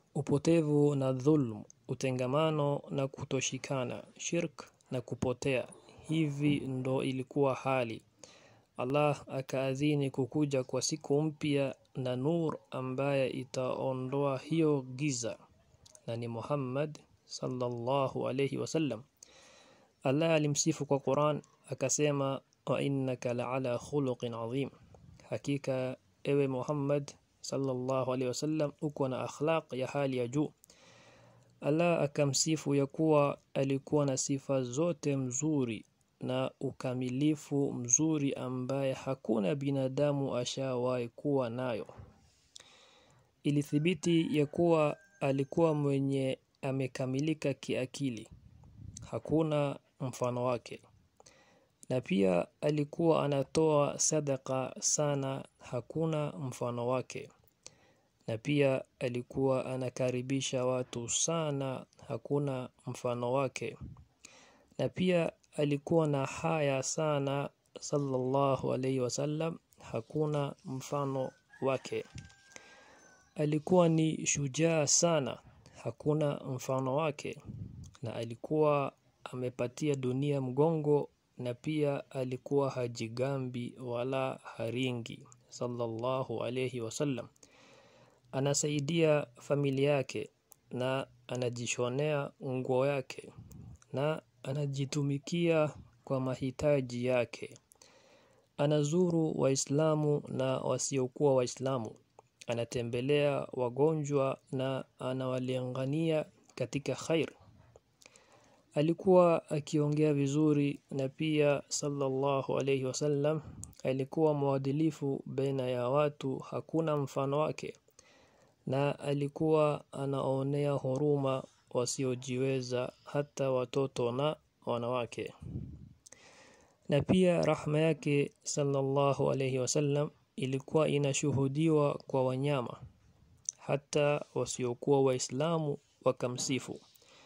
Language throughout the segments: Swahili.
upotevu na dhulm utengamano na kutoshikana shirk na kupotea hivi ndo ilikuwa hali Allah akaadhini kukuja kwa siku mpya na nur ambaye itaondoa hiyo giza na ni Muhammad sallallahu alayhi wasallam Allah alimsifu kwa Quran akasema wa innaka la'ala khuluqin adhim hakika ewe Muhammad sallallahu alayhi wasallam uko na akhlaq ya hali ya juu Allah akamsifu ya kuwa alikuwa na sifa zote mzuri na ukamilifu mzuri ambaye hakuna binadamu ashawahi kuwa nayo ilithibiti ya kuwa alikuwa mwenye amekamilika kiakili hakuna mfano wake na pia alikuwa anatoa sadaka sana hakuna mfano wake na pia alikuwa anakaribisha watu sana hakuna mfano wake na pia alikuwa na haya sana sallallahu alayhi wasallam hakuna mfano wake alikuwa ni shujaa sana hakuna mfano wake na alikuwa amepatia dunia mgongo na pia alikuwa hajigambi wala haringi sallallahu alayhi wasallam anasaidia familia yake na anajishonea nguo yake na anajitumikia kwa mahitaji yake anazuru waislamu na wasiokuwa waislamu anatembelea wagonjwa na anawalingania katika khair alikuwa akiongea vizuri na pia sallallahu alayhi wasallam alikuwa mwadilifu baina ya watu hakuna mfano wake na alikuwa anaonea huruma wasiojiweza hata watoto na wanawake na pia rahma yake sallallahu alayhi wasallam ilikuwa inashuhudiwa kwa wanyama hata wasiokuwa waislamu wakamsifu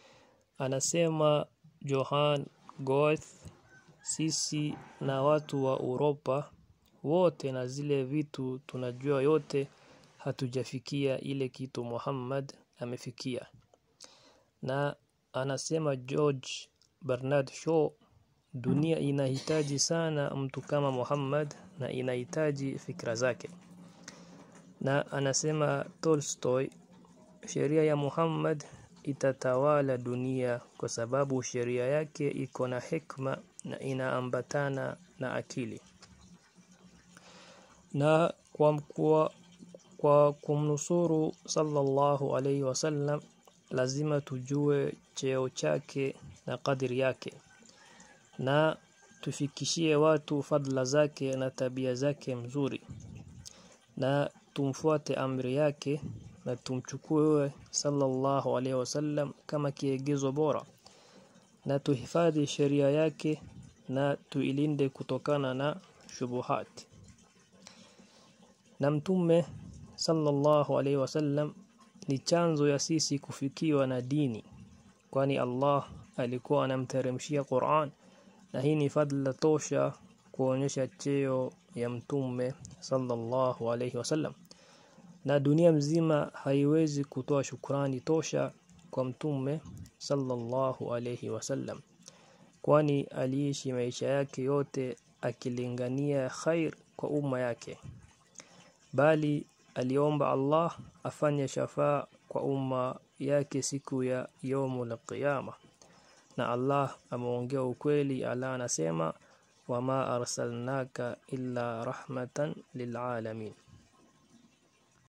anasema Johan Goethe sisi na watu wa Uropa wote na zile vitu tunajua yote hatujafikia ile kitu Muhammad amefikia na anasema George Bernard Shaw dunia inahitaji sana mtu kama Muhammad na inahitaji fikra zake na anasema Tolstoy sheria ya Muhammad itatawala dunia kwa sababu sheria yake iko na hikma na inaambatana na akili na kwa mkua, kwa kumnusuru sallallahu alaihi wasallam lazima tujue cheo chake na kadiri yake na tufikishie watu fadla zake na tabia zake mzuri na tumfuate amri yake na tumchukue sallallahu alaihi wasallam kama kiegezo bora na tuhifadhi sheria yake na tuilinde kutokana na shubuhat na mtume sallallahu alaihi wasallam ni chanzo ya sisi kufikiwa na dini kwani Allah alikuwa anamteremshia Qur'an na hii ni fadla tosha kuonyesha cheo ya mtume sallallahu alaihi wasallam na dunia mzima haiwezi kutoa shukrani tosha kwa mtume sallallahu alaihi wasallam kwani aliishi maisha yake yote akilingania khair kwa umma yake bali aliomba Allah afanye shafaa kwa umma yake siku ya yaumul qiyama na Allah ameongea ukweli Allah anasema wama arsalnaka illa rahmatan lilalamin